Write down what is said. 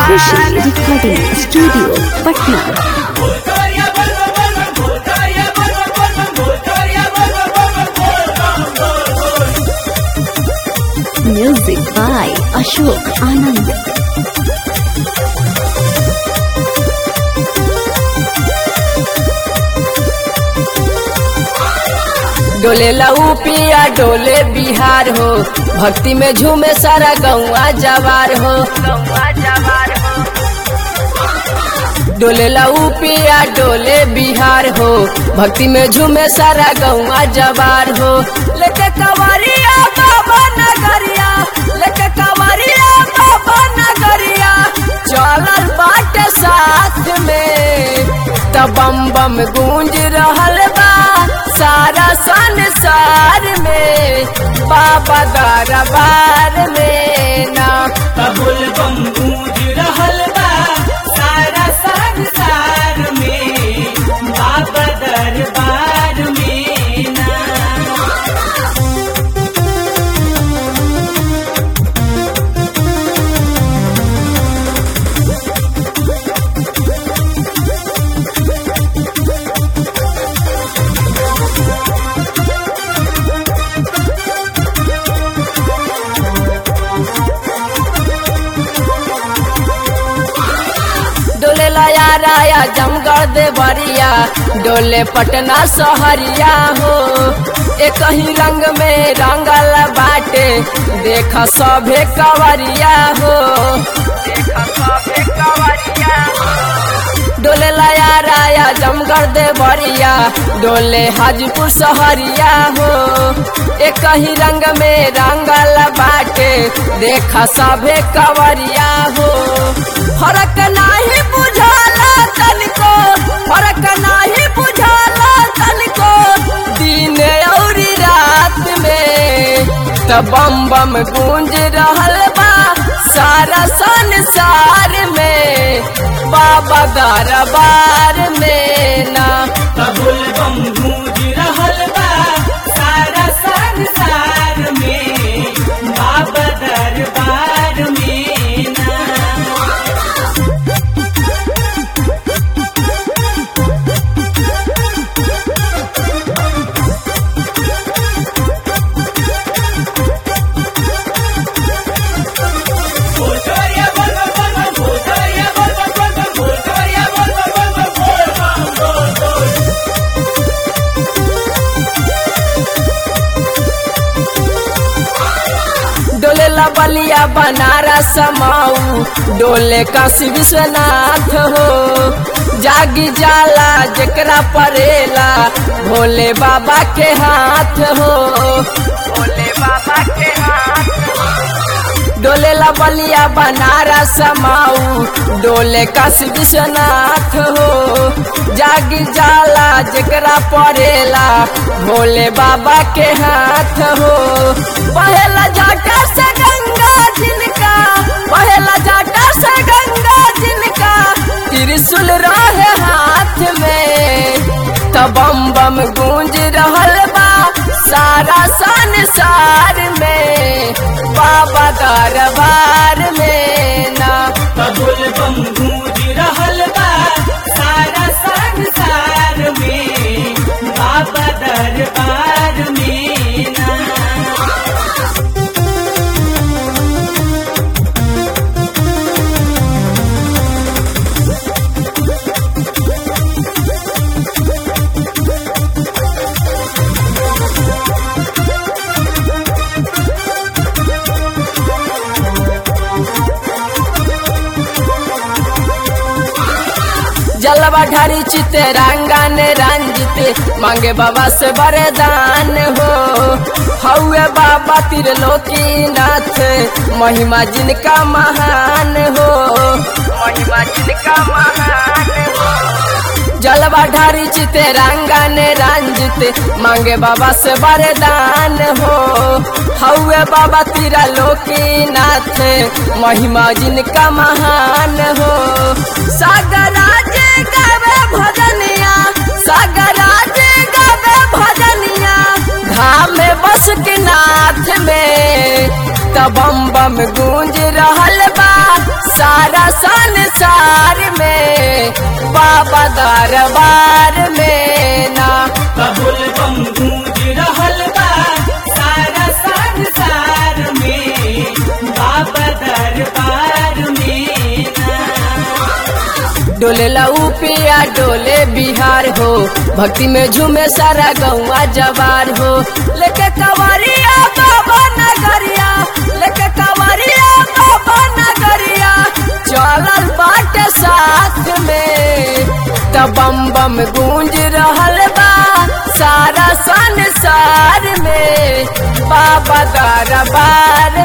Khushi recording studio Patna music by Ashok Anand डोले लऊ पिया डोले बिहार हो भक्ति में झूमे सारा गौआ जवार हो डोले लऊ पिया डोले बिहार हो भक्ति में झूमे सारा गौआ जवार हो लेके कवरिया बाबा नगरिया लेके कवरिया बाबा नगरिया चलल बाटे साथ में तब बम बम गूंज रहल बा सारा संसार में बाबा दरबार में ना कबुल बम गूंज रहल बा सारा संसार में बाबा दरबार में ना डोले लाया राया जमगढ़ देवरिया डोले पटना सहरिया हो एक ही रंग में रंगल बाटे देख सभे कवरिया हो डोले लाया राया जमगढ़ देवरिया डोले हाजीपुर सहरिया हो एक ही रंग में रंगल बाटे देखा सभे कवरिया हो फरक नाही बुझाला तनिको फरक नाही बुझाला तनिको दिन और रात में त बम बम गूंज रहल बा सारा संसार में बाबा दरबार में ना कबुल बम गूंज रहल बा सारा संसार में बाबा दरबार में ना भोजोरिया बोल बोल बोल भोजोरिया बोल बोल बोल भोजोरिया बोल बोल बोल बोल बोल बोल डोले बलिया बनारस माऊ डोले काशी विश्वनाथ हो जागी जाला जेकरा परेला भोले बाबा के हाथ हो भोले बाबा के हाथ डोले बलिया बनारस माऊ डोले काशी विश्वनाथ हो जागी जाला जेकरा पड़ेला भोले बाबा के हाथ हो पहला जाटा से गंगा जिनका पहला जाटा से गंगा जिनका त्रिशूल रहे हाथ में तब बम बम गूंज रहल बा सारा संसार में बाबा दरबार में ना कबुल बम गूंज रहल बा सारा संसार में बाबा दरबार में ना जलवा ढारी चिते रंगन रंजित मांगे बाबा से वरदान हो हौए बाबा त्रिलोकी नाथ महिमा जिनका महान हो महिमा जिनका महान हो जलवा ढारी चिते रंगन रंजित मांगे बाबा से वरदान हो हौए बाबा तीरा लोकीनाथ महिमा जिनका महान हो सागराज गावे भजनिया सागराज गावे भजनिया धाम में बस के नाथ में तब बम बम गूंज रहल बा सारा संसार में बाबा दरबार में ना कबुल बम गूंज रहल बा सारा संसार में बाबा दरबार में ना डोले लऊ पिया डोले बिहार हो भक्ति में झूमे सारा गौवा जवार हो लेके कवरिया बाबा नगरिया लेके कवरिया बाबा नगरिया चलल बाटे साथ में तब बम बम गूंज रहल बा सारा संसार में बाबा दरबार